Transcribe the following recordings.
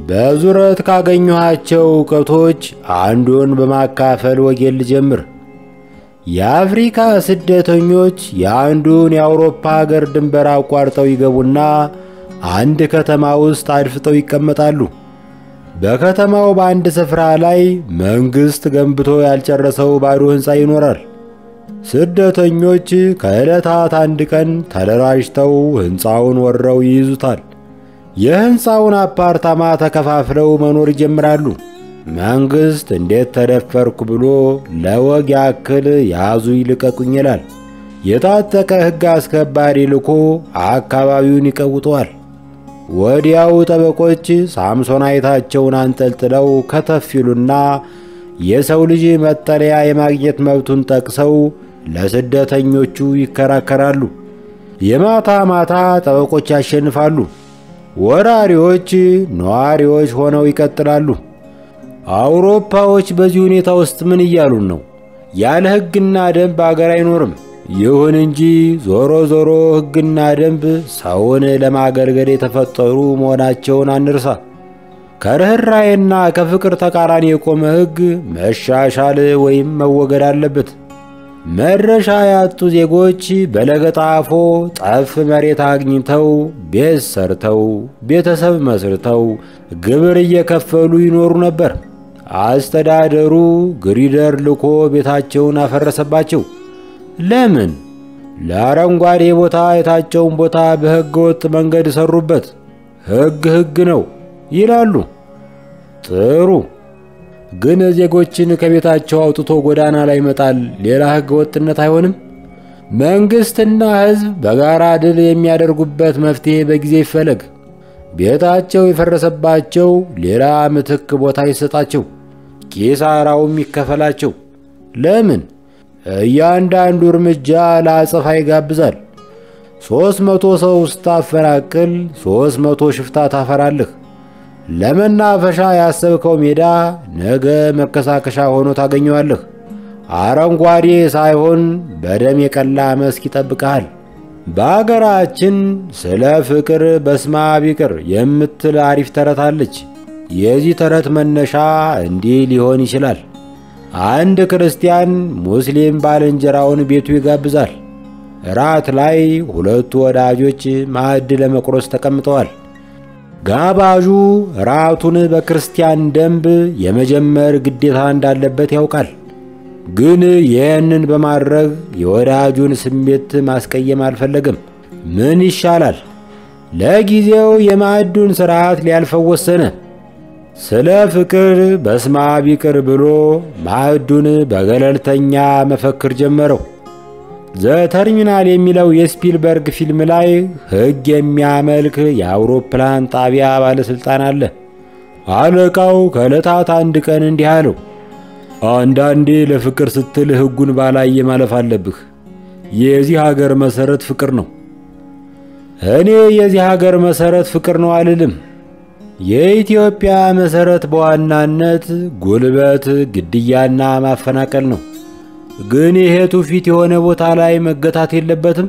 በዙረት ካገኘኋቸው እውቀቶች አንዱን በማካፈል ወጌን ልጀምር። የአፍሪካ ስደተኞች የአንዱን የአውሮፓ ሀገር ድንበር አቋርጠው ይገቡና አንድ ከተማ ውስጥ አድፍጠው ይቀመጣሉ። በከተማው በአንድ ስፍራ ላይ መንግሥት ገንብቶ ያልጨረሰው ባዶ ሕንፃ ይኖራል። ስደተኞች ከዕለታት አንድ ቀን ተደራጅተው ሕንፃውን ወረው ይይዙታል። የሕንፃውን አፓርታማ ተከፋፍለው መኖር ይጀምራሉ። መንግሥት እንዴት ተደፈርኩ ብሎ ለወግ ያክል ያዙ ይልቀቁኝ ይላል። የታጠቀ ሕግ አስከባሪ ልኮ አካባቢውን ይቀውጠዋል። ወዲያው ጠበቆች ሳምሶናይታቸውን አንጠልጥለው ከተፍ ይሉና የሰው ልጅ መጠለያ የማግኘት መብቱን ጠቅሰው ለስደተኞቹ ይከራከራሉ። የማታ ማታ ጠበቆች ያሸንፋሉ። ወራሪዎች ነዋሪዎች ሆነው ይቀጥላሉ። አውሮፓዎች በዚህ ሁኔታ ውስጥ ምን እያሉን ነው? ያለ ሕግና ደንብ አገር አይኖርም። ይሁን እንጂ ዞሮ ዞሮ ሕግና ደንብ ሰውን ለማገልገል የተፈጠሩ መሆናቸውን አንርሳ። ከርኅራዬና ከፍቅር ተቃራኒ የቆመ ሕግ መሻሻል ወይም መወገድ አለበት። መድረሻ ያጡ ዜጎች በለገጣፎ ጠፍ መሬት አግኝተው ቤት ሰርተው ቤተሰብ መስርተው ግብር እየከፈሉ ይኖሩ ነበር። አስተዳደሩ ግሪደር ልኮ ቤታቸውን አፈረሰባቸው። ለምን? ለአረንጓዴ ቦታ የታጨውን ቦታ በሕገ ወጥ መንገድ ሰሩበት። ሕግ ሕግ ነው ይላሉ። ጥሩ ግን ዜጎችን ከቤታቸው አውጥቶ ጎዳና ላይ መጣል ሌላ ሕገ ወጥነት አይሆንም? መንግሥትና ሕዝብ በጋራ ድል የሚያደርጉበት መፍትሔ በጊዜ ይፈለግ። ቤታቸው የፈረሰባቸው ሌላ ምትክ ቦታ ይሰጣቸው፣ ኪሳራውም ይከፈላቸው። ለምን? እያንዳንዱ እርምጃ ለአጸፋ ይጋብዛል። ሦስት መቶ ሰው ስታፈናቅል ሦስት መቶ ሽፍታ ታፈራለህ። ለመናፈሻ ያሰብከው ሜዳ ነገ መከሳከሻ ሆኖ ታገኘዋለህ። አረንጓዴ ሳይሆን በደም የቀላ መስክ ይጠብቅሃል። በአገራችን ስለ ፍቅር በስማ ቢቅር የምትል አሪፍ ተረት አለች። የዚህ ተረት መነሻ እንዲህ ሊሆን ይችላል። አንድ ክርስቲያን ሙስሊም ባልንጀራውን ቤቱ ይጋብዛል። ራት ላይ ሁለቱ ወዳጆች ማዕድ ለመቁረስ ተቀምጠዋል። ጋባዡ ራቱን በክርስቲያን ደንብ የመጀመር ግዴታ እንዳለበት ያውቃል። ግን ይህንን በማድረግ የወዳጁን ስሜት ማስቀየም አልፈለግም። ምን ይሻላል? ለጊዜው የማዕዱን ሥርዓት ሊያልፈው ወሰነ። ስለ ፍቅር በስማ ቢቅር ብሎ ማዕዱን በገለልተኛ መፈክር ጀመረው። ዘተርሚናል የሚለው የስፒልበርግ ፊልም ላይ ሕግ የሚያመልክ የአውሮፕላን ጣቢያ ባለሥልጣን አለ። አለቃው ከዕለታት አንድ ቀን እንዲህ አለው፣ አንዳንዴ ለፍቅር ስትል ሕጉን ባላየ ማለፍ አለብህ። የዚህ ሀገር መሠረት ፍቅር ነው። እኔ የዚህ ሀገር መሠረት ፍቅር ነው አልልም። የኢትዮጵያ መሠረት በዋናነት ጉልበት፣ ግድያና ማፈናቀል ነው። ግን ይሄ ትውፊት የሆነ ቦታ ላይ መገታት የለበትም።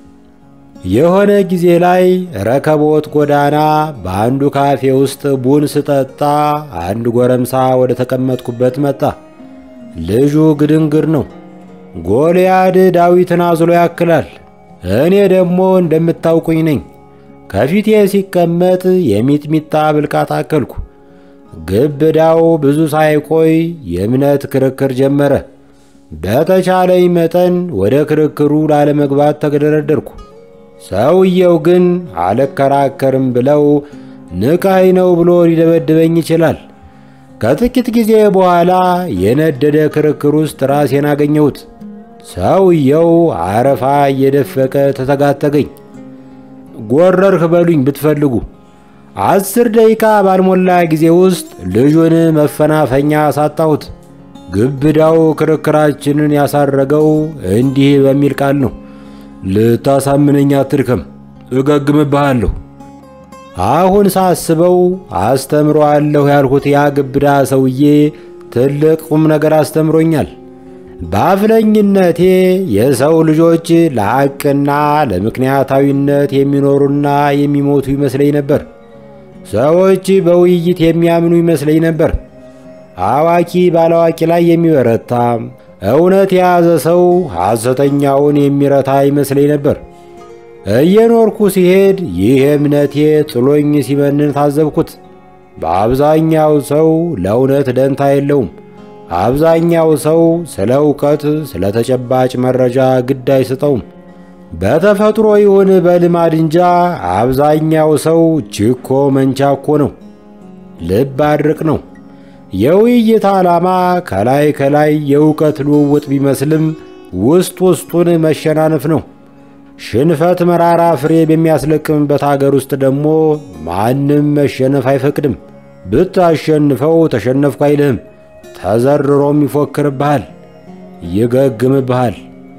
የሆነ ጊዜ ላይ ረከቦት ጎዳና በአንዱ ካፌ ውስጥ ቡን ስጠጣ አንድ ጎረምሳ ወደ ተቀመጥኩበት መጣ። ልጁ ግድንግር ነው። ጎልያድ ዳዊትን አዝሎ ያክላል። እኔ ደግሞ እንደምታውቁኝ ነኝ። ከፊቴ ሲቀመጥ የሚጥሚጣ ብልቃጥ አከልኩ። ግብዳው ብዙ ሳይቆይ የእምነት ክርክር ጀመረ። በተቻለኝ መጠን ወደ ክርክሩ ላለመግባት ተገደረደርኩ። ሰውየው ግን አልከራከርም ብለው ንቃይ ነው ብሎ ሊደበድበኝ ይችላል። ከጥቂት ጊዜ በኋላ የነደደ ክርክር ውስጥ ራሴን አገኘሁት። ሰውየው አረፋ እየደፈቀ ተተጋተገኝ። ጎረርህ በሉኝ ብትፈልጉ። አስር ደቂቃ ባልሞላ ጊዜ ውስጥ ልጁን መፈናፈኛ አሳጣሁት። ግብዳው ክርክራችንን ያሳረገው እንዲህ በሚል ቃል ነው። ልታሳምነኝ አትድከም፣ እገግምብሃለሁ። አሁን ሳስበው አስተምሮአለሁ ያልሁት ያ ግብዳ ሰውዬ ትልቅ ቁም ነገር አስተምሮኛል። በአፍለኝነቴ የሰው ልጆች ለሐቅና ለምክንያታዊነት የሚኖሩና የሚሞቱ ይመስለኝ ነበር። ሰዎች በውይይት የሚያምኑ ይመስለኝ ነበር። አዋቂ ባላዋቂ ላይ የሚበረታ እውነት የያዘ ሰው ሐሰተኛውን የሚረታ ይመስለኝ ነበር። እየኖርኩ ሲሄድ ይህ እምነቴ ጥሎኝ ሲመንን ታዘብኩት። በአብዛኛው ሰው ለእውነት ደንታ የለውም። አብዛኛው ሰው ስለ እውቀት፣ ስለ ተጨባጭ መረጃ ግድ አይሰጠውም። በተፈጥሮ ይሁን በልማድ እንጃ አብዛኛው ሰው ችኮ መንቻኮ ነው፣ ልብ አድርቅ ነው። የውይይት ዓላማ ከላይ ከላይ የእውቀት ልውውጥ ቢመስልም ውስጥ ውስጡን መሸናነፍ ነው። ሽንፈት መራራ ፍሬ በሚያስለቅምበት አገር ውስጥ ደግሞ ማንም መሸነፍ አይፈቅድም። ብታሸንፈው ተሸነፍኩ አይልህም። ተዘርሮም ይፎክርብሃል፣ ይገግምብሃል።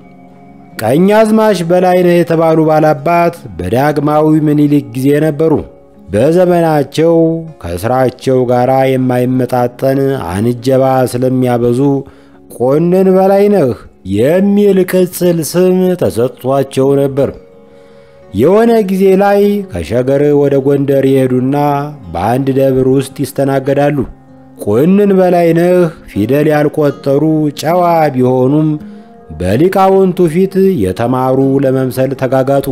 ቀኛዝማች በላይነህ የተባሉ ባላባት በዳግማዊ ምኒልክ ጊዜ ነበሩ። በዘመናቸው ከሥራቸው ጋር የማይመጣጠን አንጀባ ስለሚያበዙ ቆንን በላይነህ የሚል ቅጽል ስም ተሰጥቷቸው ነበር። የሆነ ጊዜ ላይ ከሸገር ወደ ጎንደር ይሄዱና በአንድ ደብር ውስጥ ይስተናገዳሉ። ቆንን በላይነህ ፊደል ያልቆጠሩ ጨዋ ቢሆኑም በሊቃውንቱ ፊት የተማሩ ለመምሰል ተጋጋጡ።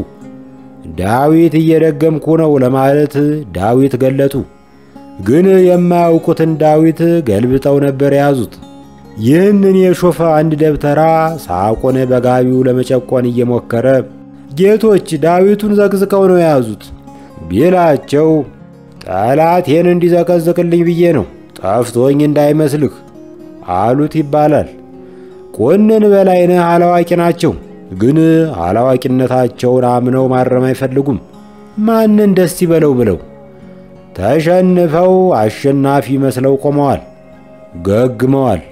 ዳዊት እየደገምኩ ነው ለማለት ዳዊት ገለጡ። ግን የማያውቁትን ዳዊት ገልብጠው ነበር የያዙት። ይህንን የሾፈ አንድ ደብተራ ሳቆነ በጋቢው ለመጨቆን እየሞከረ ጌቶች ዳዊቱን ዘቅዝቀው ነው የያዙት ቢላቸው ጠላቴን እንዲዘቀዝቅልኝ ብዬ ነው ጠፍቶኝ እንዳይመስልህ አሉት ይባላል። ቆንን በላይነህ አላዋቂ ናቸው፣ ግን አላዋቂነታቸውን አምነው ማረም አይፈልጉም። ማንን ደስ ይበለው ብለው ተሸንፈው አሸናፊ መስለው ቆመዋል፣ ገግመዋል።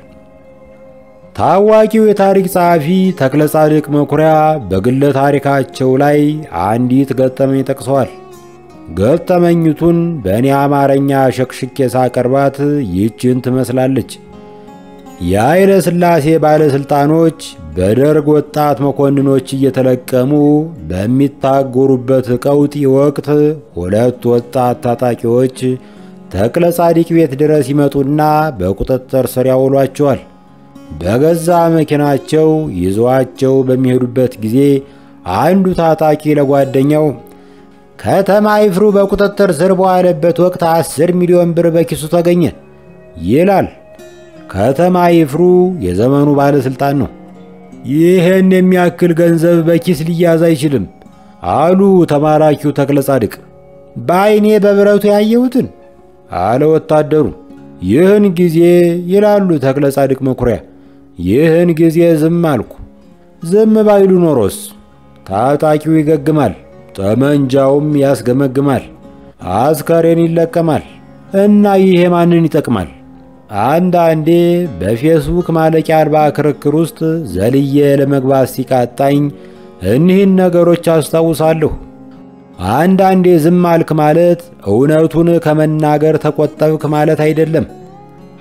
ታዋቂው የታሪክ ጸሐፊ ተክለ ጻድቅ መኩሪያ በግለ ታሪካቸው ላይ አንዲት ገጠመኝ ጠቅሰዋል። ገጠመኝቱን በእኔ አማርኛ ሸክሽቄ ሳቀርባት ይህችን ትመስላለች። የኃይለ ሥላሴ ባለሥልጣኖች በደርግ ወጣት መኮንኖች እየተለቀሙ በሚታጎሩበት ቀውጢ ወቅት ሁለት ወጣት ታጣቂዎች ተክለ ጻድቅ ቤት ድረስ ይመጡና በቁጥጥር ስር ያውሏቸዋል። በገዛ መኪናቸው ይዘዋቸው በሚሄዱበት ጊዜ አንዱ ታጣቂ ለጓደኛው ከተማ ይፍሩ በቁጥጥር ስር በዋለበት ወቅት አስር ሚሊዮን ብር በኪሱ ተገኘ ይላል። ከተማ ይፍሩ የዘመኑ ባለሥልጣን ነው። ይህን የሚያክል ገንዘብ በኪስ ሊያዝ አይችልም አሉ ተማራኪው ተክለ ጻድቅ። በዐይኔ በብረቱ ያየሁትን አለ ወታደሩ። ይህን ጊዜ ይላሉ ተክለ ጻድቅ መኩሪያ፣ ይህን ጊዜ ዝም አልኩ። ዝም ባይሉ ኖሮስ ታጣቂው ይገግማል፣ ጠመንጃውም ያስገመግማል፣ አስከሬን ይለቀማል እና ይሄ ማንን ይጠቅማል? አንዳንዴ በፌስቡክ ማለቂያ አልባ ክርክር ውስጥ ዘልዬ ለመግባት ሲቃጣኝ እኒህን ነገሮች አስታውሳለሁ። አንዳንዴ ዝም አልክ ማለት እውነቱን ከመናገር ተቆጠብክ ማለት አይደለም።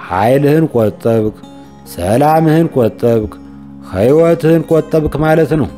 ኃይልህን ቆጠብክ፣ ሰላምህን ቆጠብክ፣ ሕይወትህን ቆጠብክ ማለት ነው።